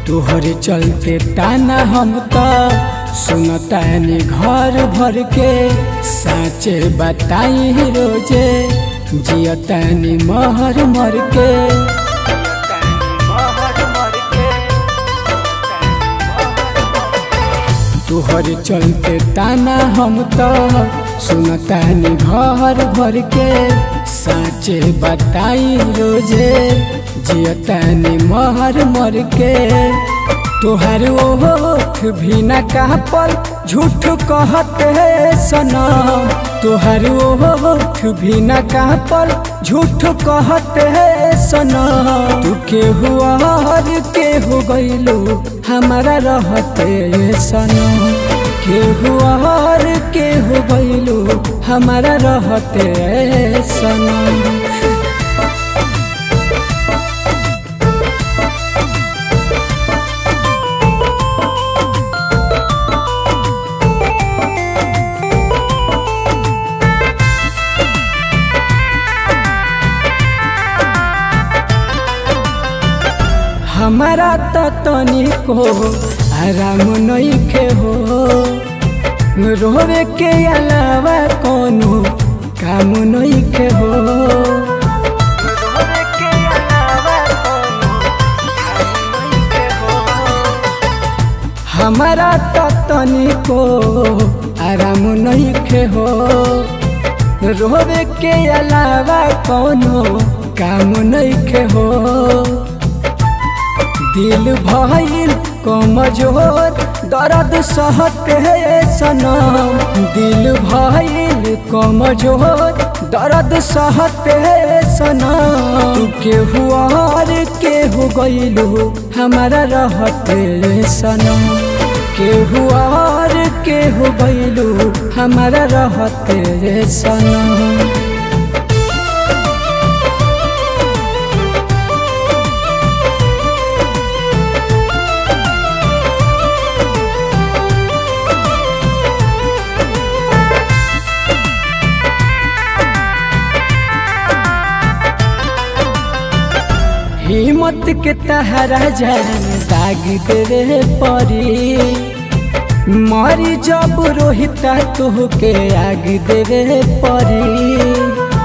तोहरे चलते ताना हम तो सुनतानी घर भर के साचे बताई रोजे जियतानी महर मर के तोहरे चलते ताना हम तो सुनतानी घर भर के साचे बताई रोजे जियतानी महर मर के तोहर ओठ भी न कहपल झूठ कहते सनम तोहर ओठ भी न कहपल झूठ कहते सनम तू के हुआ के हो गईलू हमारा रहते सनम के हुआ के हो गईलू हमारा रहते सनम हमारा तो तनिको आराम नइखे हो रोवे के अलावा कोनो काम नइखे हो हमारा तो तनिको आराम नइखे हो रोवे के अलावा कोनो काम नइखे हो दिल भइल कमजोर दर्द सहते सनम दिल भइल कमजोर दर्द सहते सनम तू के हुआर के हो गइलू हमारा रहते सनम के हुआर के हो गइलू हमारा रहते सनम हिम्मत के तहरा जान दाग देवे परी मरी जब रोहिता तो के आग देवे परी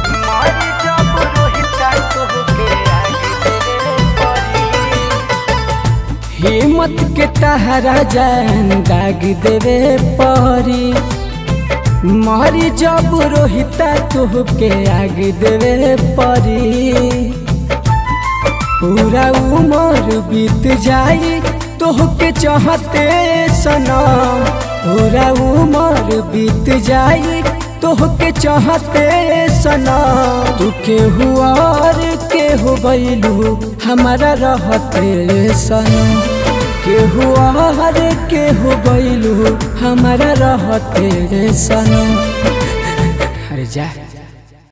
हिम्मत के तहरा जान दाग देवे परी मरी जब रोहिता तो के आग देवे परी पूरा उमर बीत जाई तोहके चाहते सनम पूरा उमर बीत जाई तोहके चाहते सनम तू के हुआर के हो गईलू हमारा रहते सनम के हुआर के हो गईलू हमारा रहते सनम अरे जा